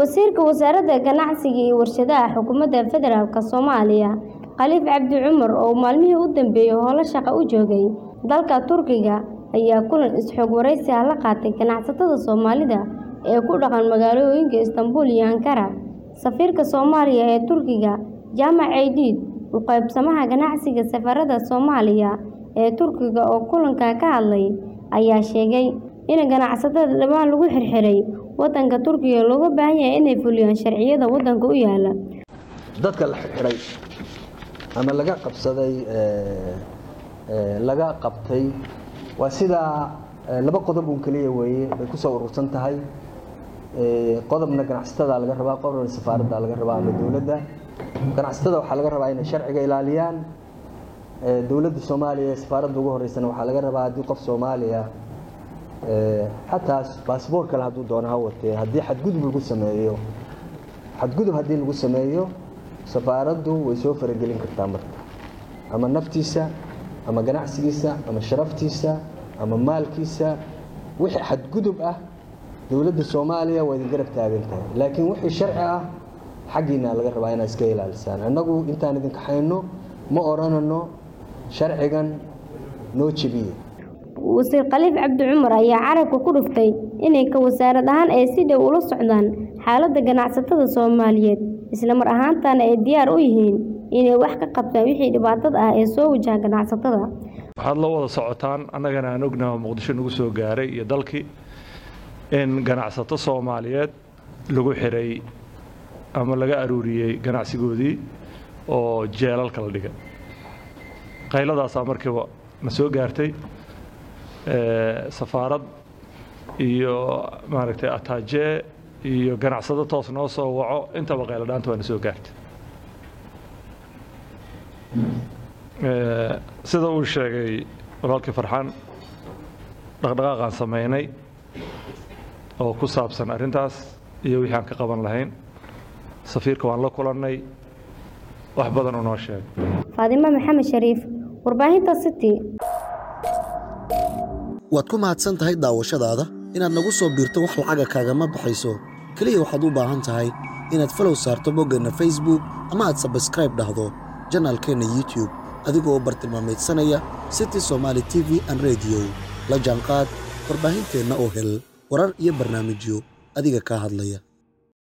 Wasiirka Wasaaradda Ganacsiga iyo Warshadaha Xukuumadda Federaalk Soomaaliya Khaliif Cabdi Cumar oo maalmihii u dambeeyay howlo shaqo u joogay dalka Turkiga ayaa kulan is-xog wareysi ah la qaatay ganacsatada Soomaalida ee ku dhaqan magaalooyinka Istanbul iyo Ankara. Safiirka Soomaaliya ee Turkiga Jamac Eidid u qaybsamaha ganacsiga safarada Soomaaliya ee Turkiga oo kulanka ka hadlay ayaa sheegay in ganacsatada dhawaan lagu xirxiray wadanka Turkiga looga baahan yahay inay fuliyaan sharciyada wadanka u yaala. dadka la xidhay ama laga qabsaday laga qabtay waa sidaa laba qodob uun keliya weeye bay ku soo urursan tahay qodobna ganacsatada laga rabaa qodobna safaaradda laga rabaa ama dowladda ganacsatada waxaa laga rabaa inay sharciga ilaaliyaan dowladda soomaaliya ee safaaradda ugu horeysana waxaa laga rabaa haddii qof soomaaliya xataa baasboor kale hadduu doono ha watee haddii xadgudub lagu sameeyo xadgudub haddii lagu sameeyo safaaraddu way soo faragelin kartaa marka ama naftiisa ama ganacsigiisa ama sharaftiisa ama maalkiisa wixii xadgudub ah dowladda soomaaliya waa idin garab taagan tahay laakiin wixii sharci ah xaggiina laga rabaa inaad iska ilaalisaan annagu intaan idinka hayno ma odhanano sharcigan noo jebiye Wasiir Khaliif Cabdi Cumar ayaa carabka ku dhuftay inay ka wasaarad ahaan ay si dhow ula socdaan xaaladda ganacsatada Soomaaliyeed isla mar ahaantaana ay diyaar u yihiin inay wax ka qabtaan wixii dhibaatada ah ee soo wajaha ganacsatada. waxaad la wada socotaan annagana aan ognahay oo muqdisho nagu soo gaaray iyo dalkii in ganacsato soomaaliyeed lagu xiray ama laga aruuriyey ganacsigoodii oo jeelalka la dhigay qayladaasaa markiiba na soo gaartay safaarad iyo maaragtay ataaje iyo ganacsado toos noo soo waco intaba qaylo dhaanta waa na soo gaartay sida uu sheegay walaalkii farxaan dhaqdhaqaaqaan sameynay oo ku saabsan arrintaas iyo wixii aan ka qaban lahayn safiirka waan la kulannay wax badan uu noo sheegay Faadimo Maxamed Shariif warbaahinta City waad ku mahadsan tahay daawashadaada inaad nagu soo biirto wax lacaga kaagama baxayso keliya waxaad u baahan tahay inaad falow saarto boggeenna facebook ama aad sabskraib dhahdo janaalkeenna youtube adigoo bartilmaameedsanaya city somaali t v an rediyo la jaanqaad warbaahinteenna oo hel warar iyo barnaamijyo adiga kaa hadlaya